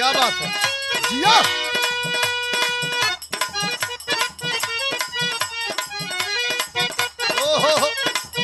क्या बात है जिया ओहो हो।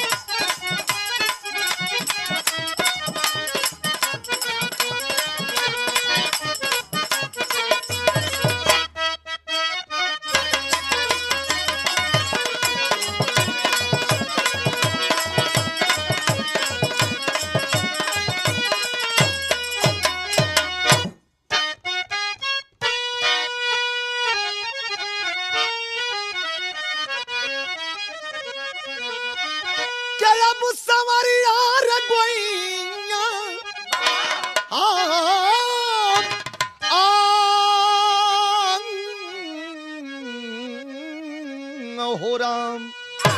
क्या अब सवरिया रगोइया आम, आम, हो राम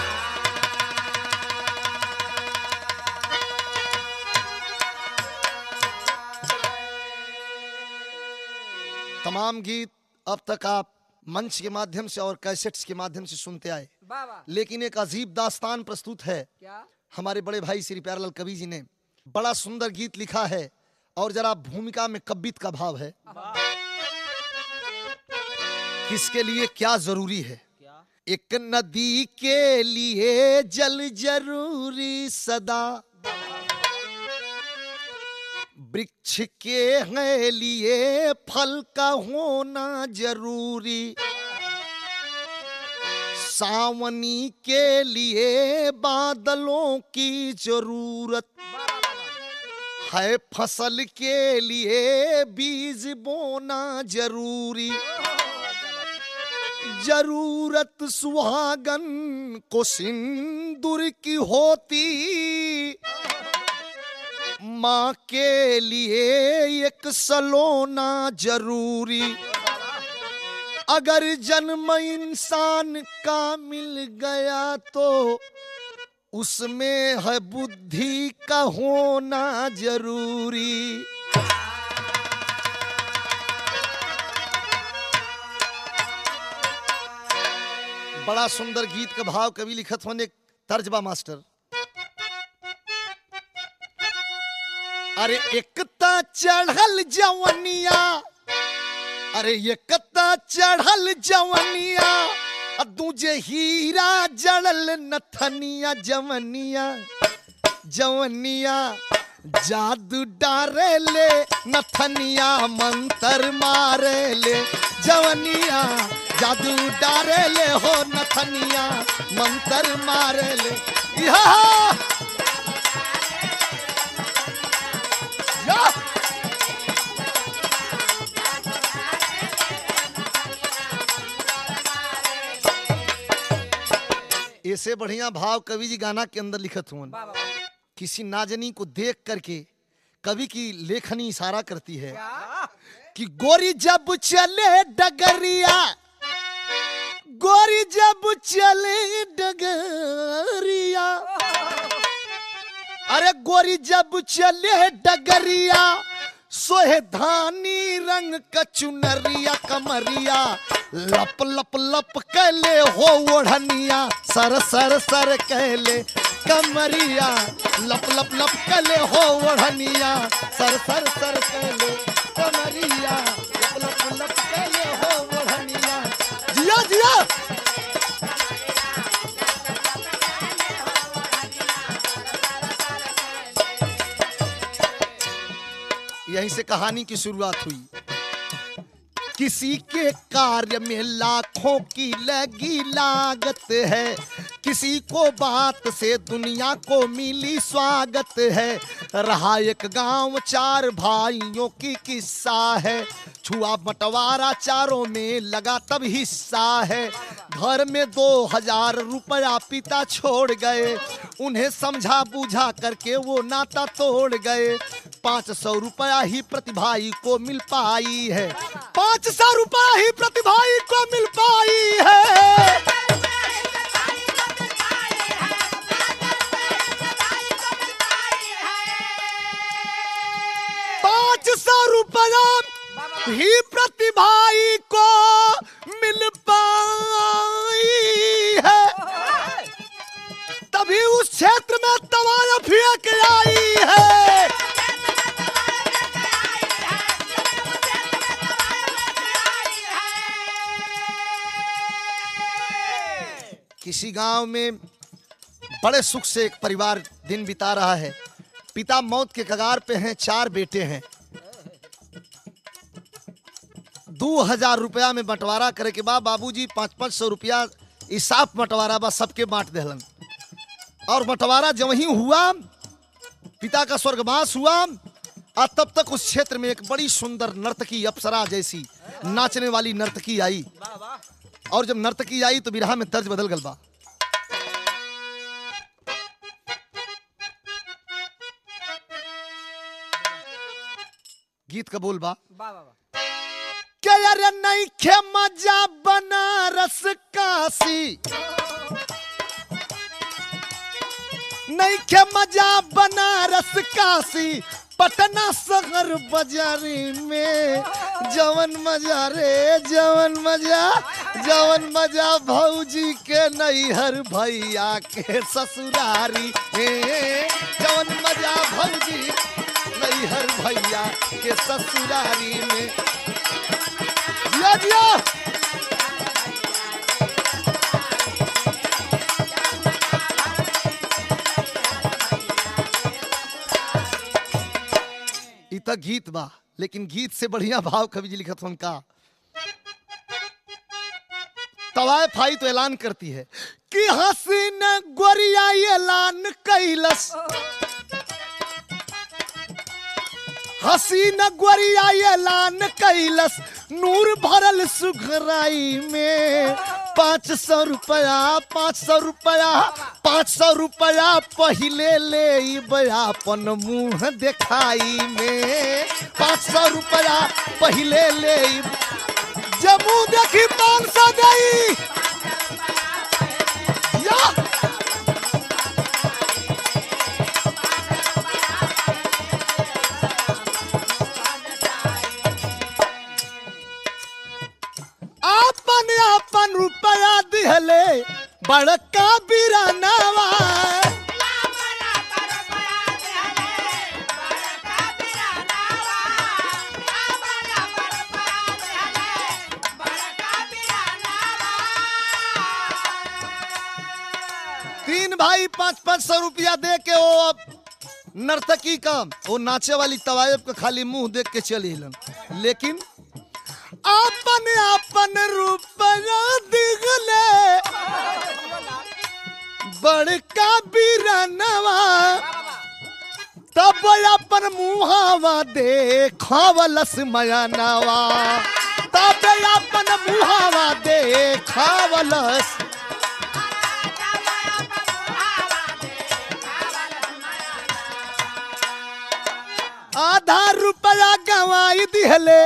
तमाम गीत अब तक आप मंच के माध्यम से और कैसेट्स के माध्यम से सुनते आए वाह वाह लेकिन एक अजीब दास्तान प्रस्तुत है क्या हमारे बड़े भाई श्री प्यारलाल कवि जी ने बड़ा सुंदर गीत लिखा है और जरा भूमिका में कब्बित का भाव है किसके लिए क्या जरूरी है क्या एक नदी के लिए जल जरूरी सदा वृक्ष के हैं लिए फल का होना जरूरी सावनी के लिए बादलों की जरूरत है फसल के लिए बीज बोना जरूरी जरूरत सुहागन को सिंदूर की होती माँ के लिए एक सलोना जरूरी अगर जन्म इंसान का मिल गया तो उसमें है बुद्धि का होना जरूरी बड़ा सुंदर गीत का भाव कवि लिखत होने तर्जबा मास्टर अरे एकता चढ़ल जवनिया अरे एकता चढ़ल जवनिया आ दूजे हीरा जड़ल नथनिया जवनिया जवनिया जादू डारे ले नथनिया मंतर मारे ले जवनिया जादू डारे ले हो नथनिया मंतर मारे ले या या ऐसे बढ़िया भाव कवि जी गाना के अंदर लिखत हुआ वाह वाह किसी नाजनी को देख करके कवि की लेखनी इशारा करती है क्या कि गोरी जब चले डगरिया गोरी जब चले डगरिया अरे गोरी जब चले डगरिया सोहे धानी रंग कचुनरिया कमरिया लप लप लप कैले हो ओढ़निया सर सर सर कैले कमरिया लप लप लप कैले हो ओढ़निया सर सर सर कैले कमरिया लप लप लप कैले हो ओढ़निया जिया जिया यहीं से कहानी की शुरुआत हुई किसी के कार्य में लाखों की लगी लागत है किसी को बात से दुनिया को मिली स्वागत है रहा एक गांव चार भाइयों की किस्सा है छुआ बंटवारा चारों में लगा तब हिस्सा है घर में दो हजार रुपया पिता छोड़ गए उन्हें समझा बुझा करके वो नाता तोड़ गए पाँच सौ रुपया ही प्रतिभाई को मिल पाई है पाँच सौ रुपया ही प्रतिभाई को मिल पाई है पाँच सौ रुपया ही प्रतिभाई को मिल पाई है तभी उस क्षेत्र में तवाया फेंक आई है इसी गांव में बड़े सुख से एक परिवार दिन बिता रहा है पिता मौत के कगार पे हैं चार बेटे हैं दो हजार रुपया में बंटवारा करे के बाद बाबूजी पाँच पाँच सौ रुपया इसाफ बंटवारा बा सबके बांट देहलन और बंटवारा जब ही हुआ पिता का स्वर्गवास हुआ और तब तक उस क्षेत्र में एक बड़ी सुंदर नर्तकी अप्सरा जैसी नाचने वाली नर्तकी आई और जब नर्तकी आई तो बिरहा में तर्ज बदल गल बा गीत का बोल बा क्या यार नहीं खे मजा बनारस काशी नहीं खे मजा बनारस काशी पटना शहर बाजारी में जवन मजा रे जवन मजा जवन मजा भौजी के नैहर भैया के ससुरारी में जवन मजा भौजी नैहर भैया के ससुरारी में जिया जिया इ त गीत बा लेकिन गीत से बढ़िया भाव कवि जी लिखत हन का तवायफ आई तो ऐलान करती है कि हसीन गोरिया ऐलान कैलस हसीन गोरिया ऐलान कैलस नूर भरल सुघराई में पाँच सौ रुपया पाँच सौ रुपया पाँच सौ रुपया पहिले ले अपन मुंह दिखाई में पाँच सौ रुपया पहिले ले जब मुंह देखी पाँच सौ गई या आपन आपन रुपया दिहले बड़का बिरानावा तीन भाई पाँच पाँच सौ रुपया दे के वो अब नर्तकी का वो नाचे वाली तवायब का खाली मुंह देख के चली हिलन लेकिन आपन आपन रुपया दिगले बड़का बिरनवा तब अपन मुहावा देखावलस मयनवा तब अपन मुहावा देखावलस आधा रुपया गवाई दिहले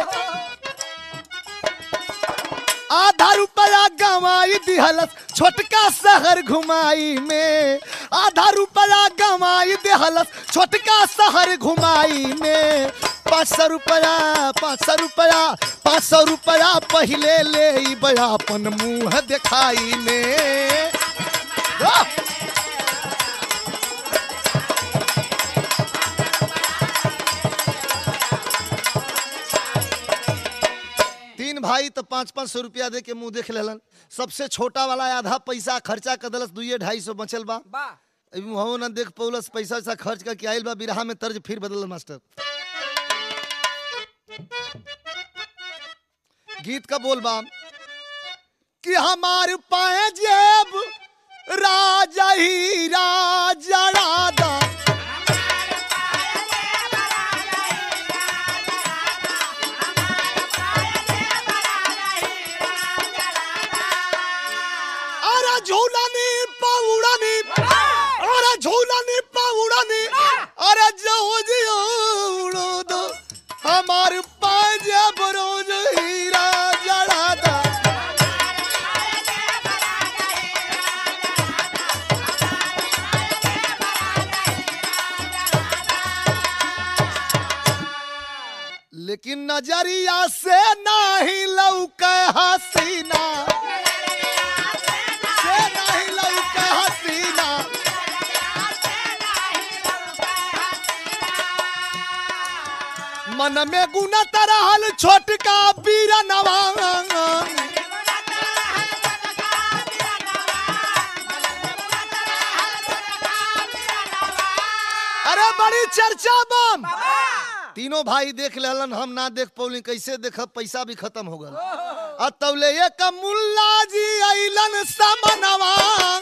आधा रुपया गवाई दिहलस छोटका शहर घुमाई में आधा रुपया गवाई दिहलस छोटका शहर घुमाई में पाँच सौ रुपया पाँच सौ रुपया पाँच सौ रुपया पहिले ले अपन मुंह दिखाई में वाह! तीन भाई तो पाँच पाँच सौ रुपया दे के मुंह देख लेलन सबसे छोटा वाला आधा पैसा खर्चा कर दलस दुइये ढाई सौ बचल बा अभी मुहवो ना देख पौलस पैसा वैसा खर्च करके आयल बा बिरहा में तर्ज फिर बदल मास्टर गीत का बोल बा कि हमार पाए जेब राजा ही राजा राधा अरे झूलानी पाउड़ानी अरे झूलानी पाउड़ानी अरे जाओ जियो उड़ो दो हमार पाजे बरोज हीरा जड़ादा लेकिन नजरिया से नहीं लौके हसीना से नहीं लौके हसीना मन में गुना तरहल छोटका बीरनवा अरे बड़ी चर्चा बम तीनों भाई देख लेलन हम ना देख पौली कैसे देखब पैसा भी खत्म हो गल आ तौले एक मुल्ला जी अइलन समनवा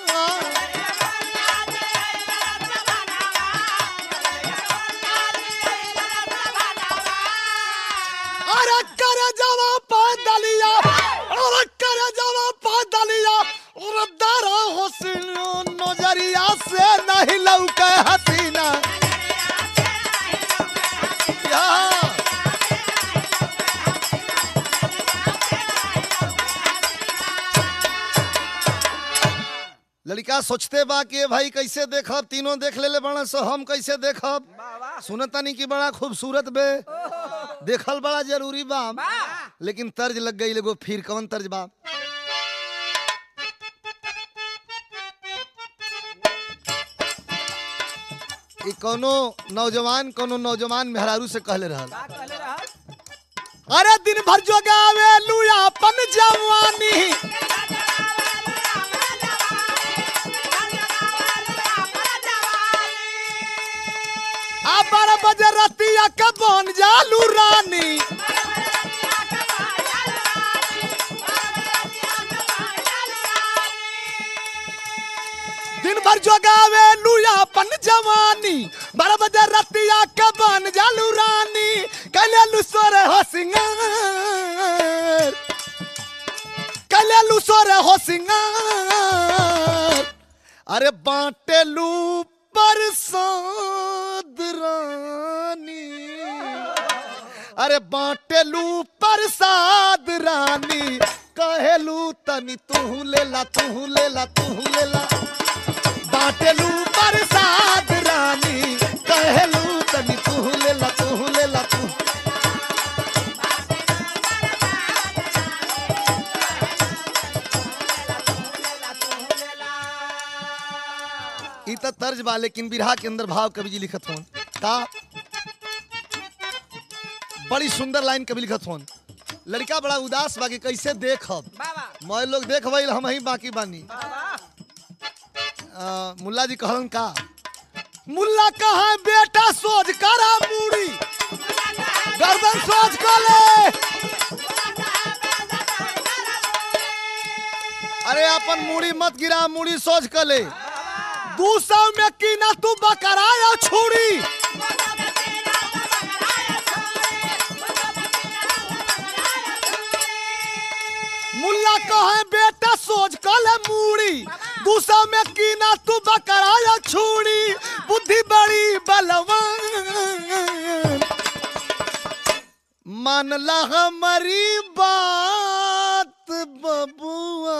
अरे कर जवा पैदलिया अरे कर जवा पैदलिया और दारा हुस्न नजरिया से नहीं लौके हसीना या लड़का सोचते बा कि ये भाई कैसे देखब तीनों देख लेले बड़ा सो हम कैसे देखब सुनतानी कि बड़ा खूबसूरत बे देखल बड़ा जरूरी बा लेकिन तर्ज लग गई एगो फिर कौन तर्ज बा ई कोनो नौजवान कोनो नौजवान मेहरारू से कहले रहल अरे दिन भर जो गावे लुया अपन जवानी आ बारह बजे रतिया के बन जालू रानी दिन भर जो गावे लुया अपन जवानी बारह बजे रतिया के बन जालू रानी कले लुसोर हो सिंगार कले लुसोर हो सिंगार अरे बाटे लू परसाद रानी अरे बाटेलू प्रसाद रानी कहेलू तनी तू लेला तू लेला तू लेला बाटेलू प्रसाद रानी कहेलू तनी तू लेला तू लेला तू ई त तर्ज बा लेकिन बिरहा के अंदर भाव कवि जी लिखत होन का बड़ी सुंदर लाइन कवि लिखत होन लड़का बड़ा उदास बा कि कैसे देखब मैं लोग देख भइल हम ही बाकी बानी आ, मुल्ला जी कहलन का मुल्ला कहा बेटा सोच करा मूड़ी गर्दन सोच कर ले अरे अपन मूड़ी मत गिरा मूड़ी सोच कर ले दू सौ में कीना तू बकरा या छुड़ी मुल्ला कहे बेटा सोच कल मूड़ी दू सौ में कीना तू बकरा या छुड़ी बुद्धि बड़ी बलवान मानला हमारी बात बबुआ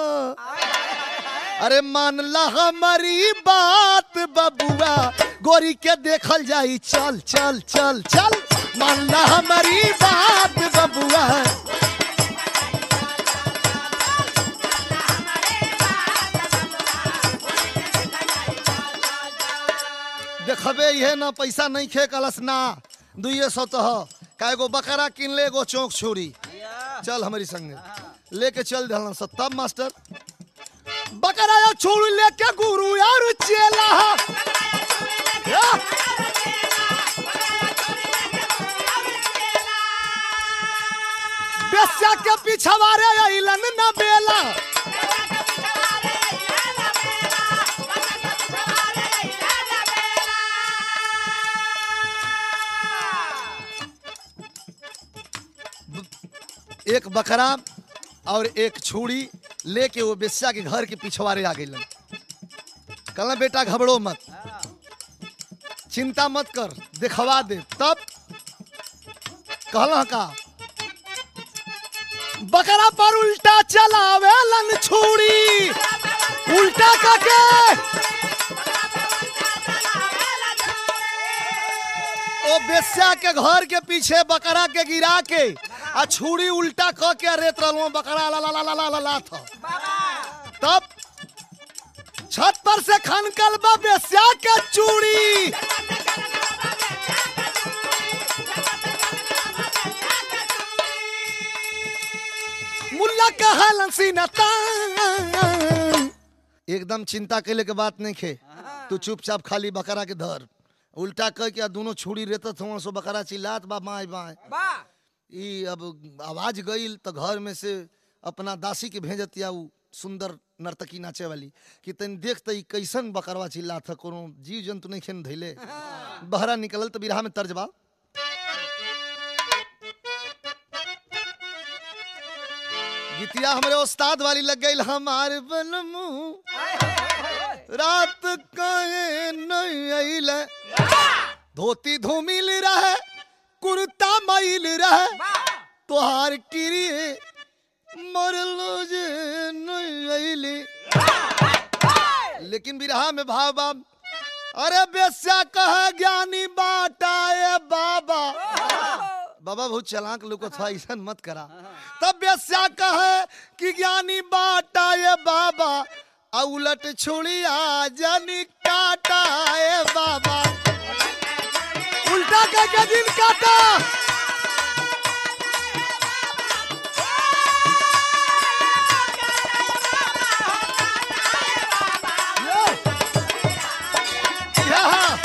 अरे मानला हमारी बात बबुआ गोरी के देखल जाई चल चल चल चल मानला हमारी बात बबुआ देखबे ये ना पैसा नहीं खे कलस ना दुइये सौ तो ह का एगो बकरा किन ले एगो चौक छोड़ी चल हमारी संगे लेके चल दहलन सब तब मास्टर बकरा या छोड़ लेके गुरु यार चेला या। बेस्या के पिछवारे अइलन न बेला एक बकरा और एक छुरी लेके वो बेस्या के घर के पिछवारे आ गई कहला बेटा घबरो मत चिंता मत कर दिखवा दे तब कहला का बकरा पर उल्टा चलावे लन छुरी उल्टा करके ओ बेस्या के घर के पीछे बकरा के गिरा के आ छुरी उल्टा क के रेत रहलो बकरा ला ला ला ला ला ला ला था तब छत पर से खनकल बा बेस्या के चूड़ी मुल्ला कहलन सीनता एकदम चिंता कैले के बात नहीं खे तू चुपचाप खाली बकरा के धर उल्टा कह के आ दोनों छुरी रेतत हुआ सो बकरा चिल्लात बा माए बाए बा ई अब आवाज गईल तो घर में से अपना दासी के भेजत या उ सुंदर नर्तकी नाचे वाली कि तन देख त ई कैसन बकरवा चिल्ला था कोनो जीव जंतु नहीं खेन धैले बहरा निकलल तो बिरहा में तर्जबा गीतिया हमरे उस्ताद वाली लग गई हमार बनमू रात कहे नहीं अइल धोती धूमिल रहे कुर्ता मैल रहे तोहार किरी मरलो जे नहीं अइली लेकिन बिरहा में भाव बाब अरे बेस्या कह ज्ञानी बाटा ए बाबा बाबा बहुत चलाक लोग था ऐसा मत करा तब बेस्या कह कि ज्ञानी बाटा ए बाबा आ उलट छुड़िया जनी काटा ए बाबा उल्टा कह के दिन काटा Yeah.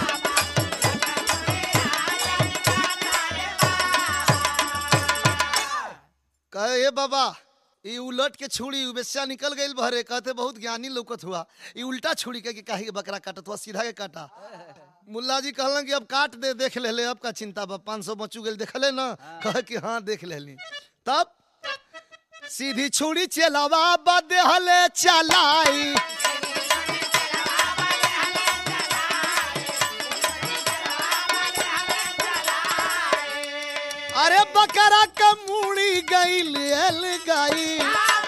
कहे ए बाबा ई उलट के छुड़ी बेस्या निकल गई भरे कहते बहुत ज्ञानी लौकत हुआ ई उल्टा छुड़ी के काहे के बकरा काटत हुआ सीधा के काटा मुल्ला जी कहलन कि अब काट दे देख ले ले अब का चिंता बा पाँच सौ बचू गेल देखले ना कहे कि हाँ देख लेली तब सीधी छुड़ी चलावा बदे हले चलाई अरे बकरा का मुड़ी गई लेल गई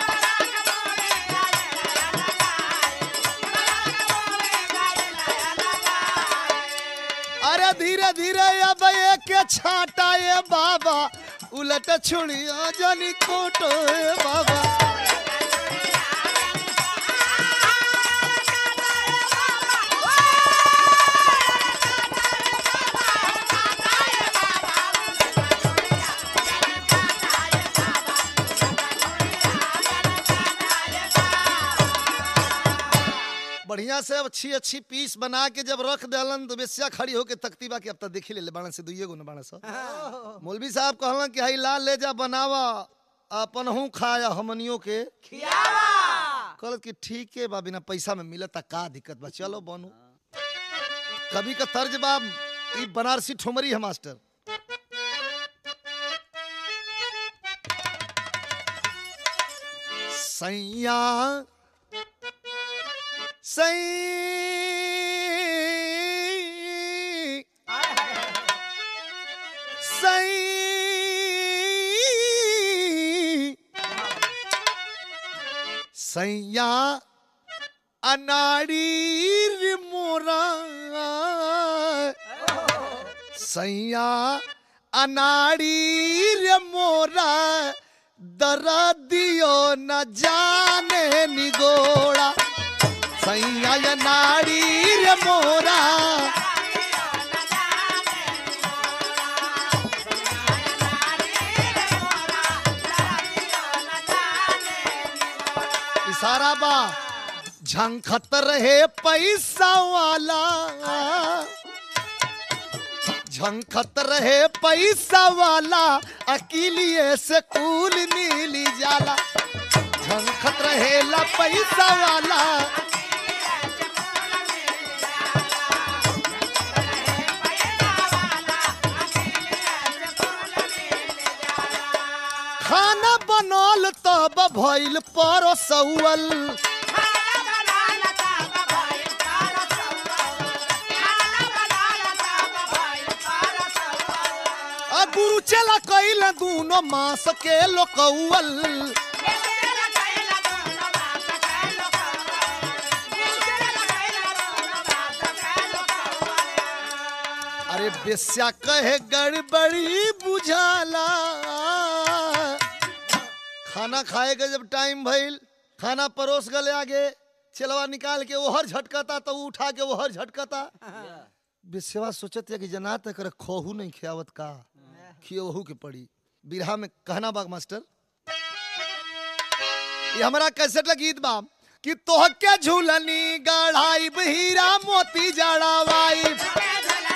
अरे धीरे धीरे अब एक छाटा ये बाबा उलट छुड़िया जनी कोटो ए बाबा बढ़िया से अब अच्छी अच्छी पीस बना के जब रख दलन तो बेसिया खड़ी होके तकती बा कि अब तक देखी ले ले बाण से दुइये गो न बाण सा मौलवी साहब कहलन कि हई लाल ले जा बनावा अपन हूँ खाया हमनियों के कहलत कि ठीक है बा बिना पैसा में मिलता का दिक्कत बा चलो बनू कभी का तर्ज बा ई बनारसी ठुमरी है मास्टर सैया सई सई सैया अनाड़ी रे मोरा सैया अनाड़ी रे मोरा दरा दियो न जाने निगोड़ा सैया या नाड़ी रे मोरा इशारा बा झंखत रहे पैसा वाला झंखत रहे पैसा वाला अकीलिए से कूल मिली जाला झंखत रहे ला पैसा वाला खाना बनल तब भइल परसौल आ गुरु चला कैल दूनो मास के लोकौल अरे बेस्या कहे गड़बड़ी बुझाला खाना खाए के जब टाइम भइल खाना परोस गले आगे चलवा निकाल के ओहर झटकता तो ऊ उठा के ओहर झटकता बेस्यवा सोचत है कि जना तक खोहू नहीं खियावत का खियोहू के पड़ी बिरहा में कहना बाग मास्टर ये हमारा कैसेट गीत बा कि तोहके झूलनी गढ़ाई हीरा मोती जड़ावाई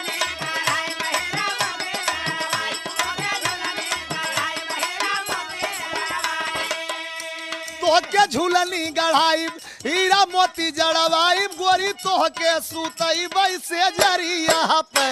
झूलनी गढ़ाई हीरा मोती जड़वाई गोरी तोह के सुतई से जरिया पे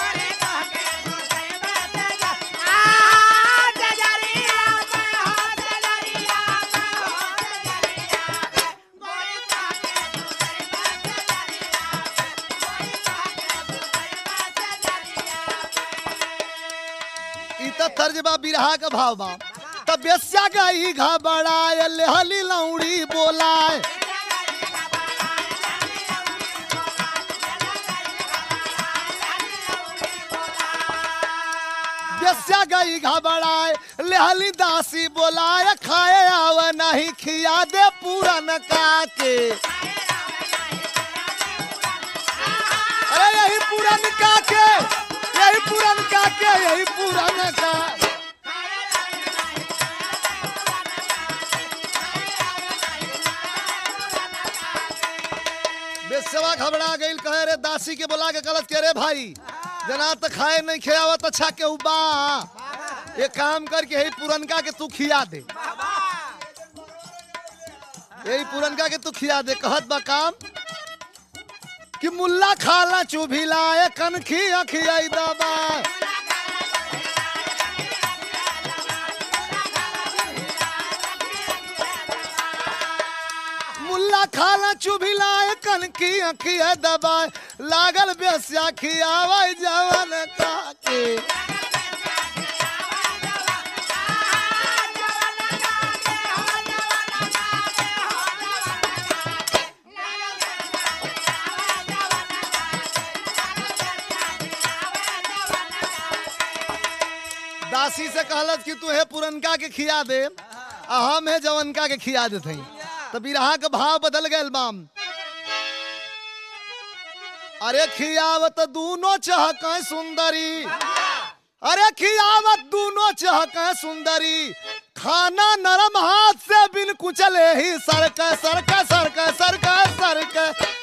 ई त तर्जबा बिरहा का भाव बा तब बेस्या गई घबराए लेहली लौड़ी बोलाए बेस्या गई घबराए लेहली दासी बोलाए खाए आव नहीं खिया दे पूरन का के अरे यही पूरन का के यही पूरन का के यही पूरन का बेसवा घबरा गई कहे रे दासी के बोला के गलत के रे भाई जना तो खाए नहीं खियावत अच्छा के उबा ये काम करके यही पुरनका के तू खिया दे यही पुरनका के तू खिया दे कहत बा काम कि मुल्ला खाला चुभिला ए कनखी अखियाई दबा मुल्ला खाला चुभिला ए कनखी अखिया दबा लागल बेस्या खियावा जवन काके दासी से कहलत कि तू हे पुरनका के खिया दे आ हम है जवनका के खिया देते हैं तो बिरहा का भाव बदल गए बाम अरे खियावत दूनो चहक सुंदरी अरे खियावत दूनो चहक सुंदरी खाना नरम हाथ से बिन कुचले ही सरक सरक सरक सरक सरक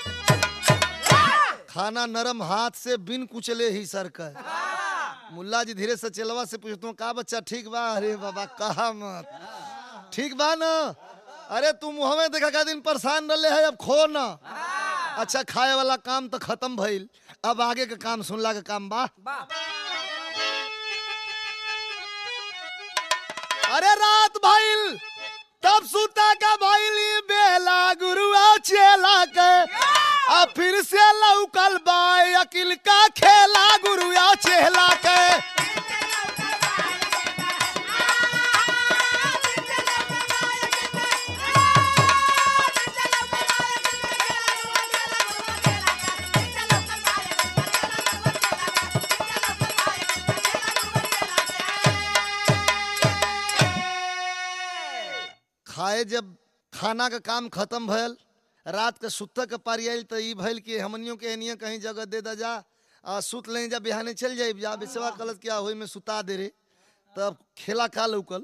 खाना नरम हाथ से बिन कुचले ही सरक मुल्ला जी धीरे से चलवा से पूछता हूँ का बच्चा ठीक बा अरे बाबा कहा मत ठीक बा ना अरे तू मुँह में देखा का दिन परेशान रहे है अब खो ना अच्छा खाए वाला काम तो खत्म भइल अब आगे के काम सुनला के काम बा अरे रात भइल तब सुता का भइली बेला गुरुआ चेला के आ फिर से लौकल बाय अकिल का खेला गुरुआ चेला के खाए जब खाना का काम खत्म भयल रात के सुत के पारी आयल तो ई भइल कि हमनियों के एनिया कहीं जगह दे दा जा आ सुत लें जा बिहाने चल जाए जा बेसवा कलत क्या होई में सुता दे रे तब खेला का लौकल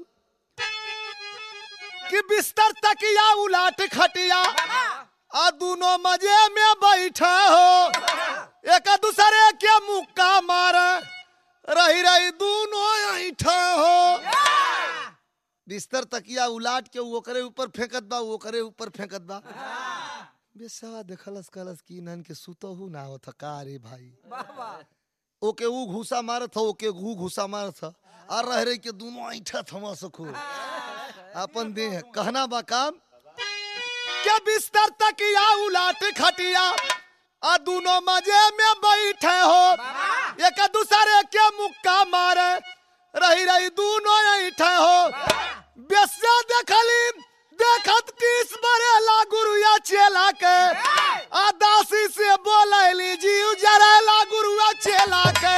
कि बिस्तर तकिया उलाट खटिया आ दोनों मजे में बैठे हो एक दूसरे के मुक्का मारे रही रही दोनों ऐठे हो बिस्तर तकिया उलाट के उ ओकरे ऊपर फेंकत बा उ ओकरे ऊपर फेंकत बा बेसवा देखलस कहलस कि इन्हन के सुतहु ना होत का रे भाई ओके ऊ घूसा मारत हो ओके घू घूसा मारत हो और रह रही के दोनों ऐठा थमा सको अपन देह कहना बा काम के बिस्तर तकिया उलाट खटिया आ दोनों मजे में बैठे हो एक दूसरे के मुक्का मारे रही रही दोनों ऐठे हो बेस्या देखली देखत किस बरेला गुरुया चेला के आ दासी से बोलैली जीव जरेला गुरुया चेला के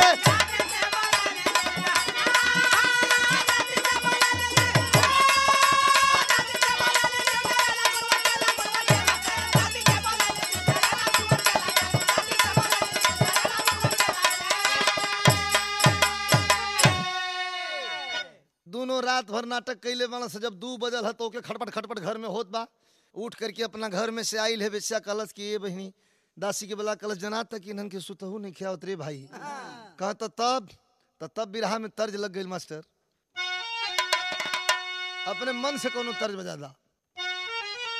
दोनों रात भर नाटक कैले वाला से जब दू बजल है तो ओके खटपट खटपट घर में होत बा उठ करके अपना घर में से आइल है बेचा कलश की ये बहनी दासी के बोला कलश जना तक इन्हन के सुतहू नहीं खियावत रे भाई कहा तो तब तो तब बिरहा में तर्ज लग गई मास्टर अपने मन से कोनो तर्ज बजा दा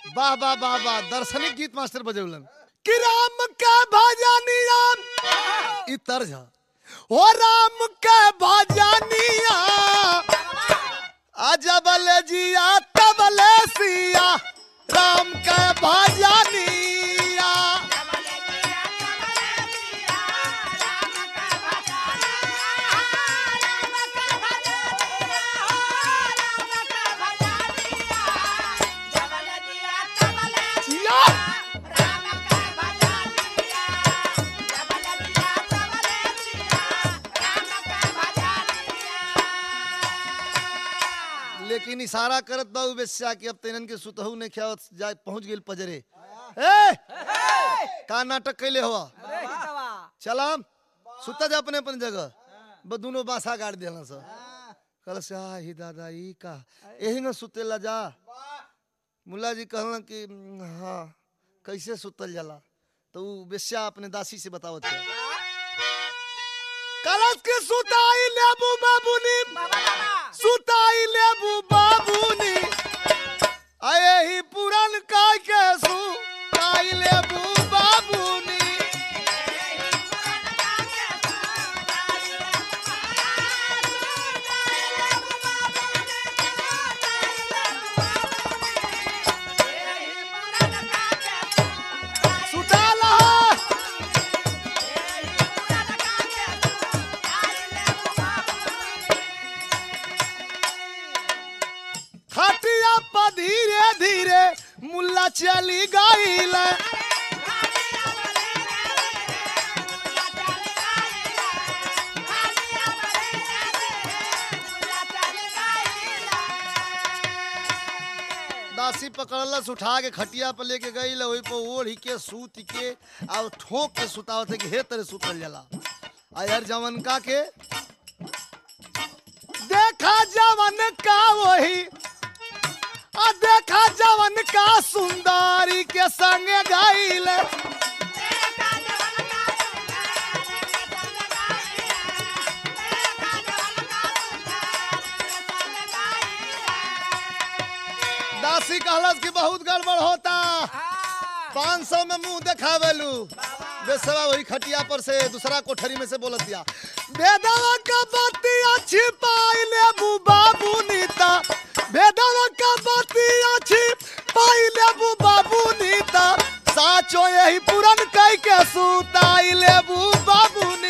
वाह वाह वाह वाह दर्शनिक गीत मास्टर बजौलन कि राम का भजनिया ई तर्ज ह। ओ राम का भजनिया अजबल जिया तबल सिया राम का भजनिया या! लेकिन इशारा करत बाबू बेस्या कि अब तेनन के सुतहू ने क्या जाए पहुंच गेल पजरे ए का नाटक कैले हुआ चलाम सुता जा अपने अपने जगह ब दोनों बासा गाड़ देला स कल से आ ही दादा ई का यही न सुतेला जा मुल्ला जी कहलन कि "हम्म, हाँ कैसे सुतल जाला तो ऊ बेस्या अपने दासी से बतावत है कलश के सुताई लेबू बाबूनी सुताई लेबू बाबूनी आए ही पुरन का के सुताई लेबू बाबूनी सुताला खटिया पर धीरे धीरे मुल्ला चली गईल दासी पकड़लस उठा के खटिया पर लेके गई वही पर ओढ़ी के सूत के और ठोक के सुतावत है कि हे तरह सुतल जाला आ यार जवन का के देखा जवन का वही आ देखा जवन का सुंदरी के संग गईल दासी कहलस कि बहुत गड़बड़ होता पाँच सौ में मुंह देखावेलू बेसवा वही खटिया पर से दूसरा कोठरी में से बोलत दिया बेदवा का बतिया छिपाई लेबू बाबू नीता बेदवा का बतिया छिपाई लेबू बाबू नीता साचो यही पुरन कई के सुताई लेबू बाबू नी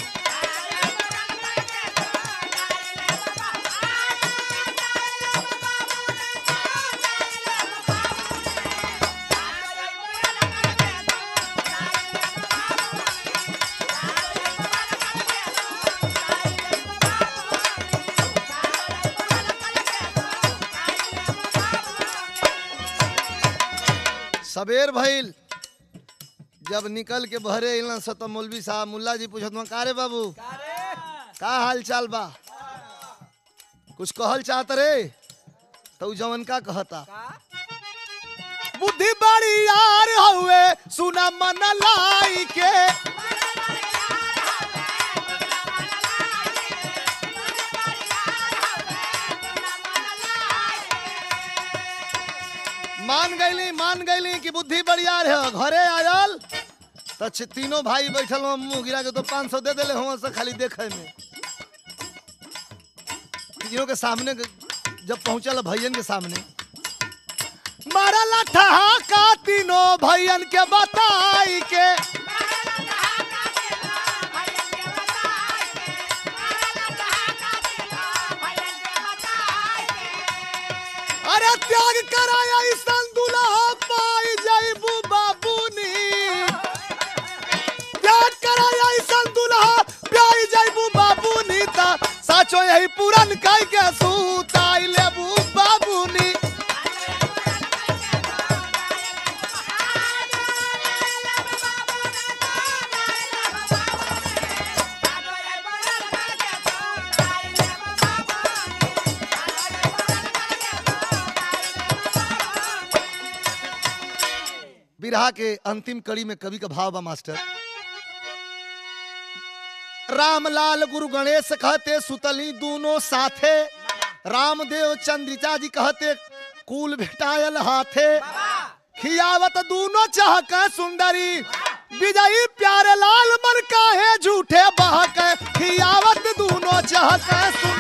सबेर भइल जब निकल के बहरे अइलन स त मौलवी साहब मुल्ला जी पूछत का रे बाबू का हाल चाल बा कुछ कहल चाहत रे तो उ जवन का कहता बुद्धि बड़ी यार हउए सुना मन लाई के मान गईली मान गईली कि बुद्धि बढ़िया है घरे आयल तो छ- तीनों भाई बैठल हुआ मुंह गिरा के तो पाँच सौ दे दिले हुआ से खाली देखे में तीनों के सामने के- जब पहुंचल भैयन के सामने मारा लठा का तीनों भैयन के बताई के अरे त्याग कराया ईसन दुल्हा पाई जाइबू बाबूनी त्याग कराया ईसन दुल्हा पाई जाइबू बाबूनी ता साचो यही पुरन कई के सूताई लेबू बाबूनी विरहा के अंतिम कड़ी में कवि का भाव बा मास्टर रामलाल गुरु गणेश कहते सुतली दोनों साथे रामदेव चंद्रिका जी कहते कुल भेटायल हाथे खियावत दूनो चहक सुंदरी विजयी प्यारे लाल मन काहे झूठे बहक खियावत दूनो चहक सुंदरी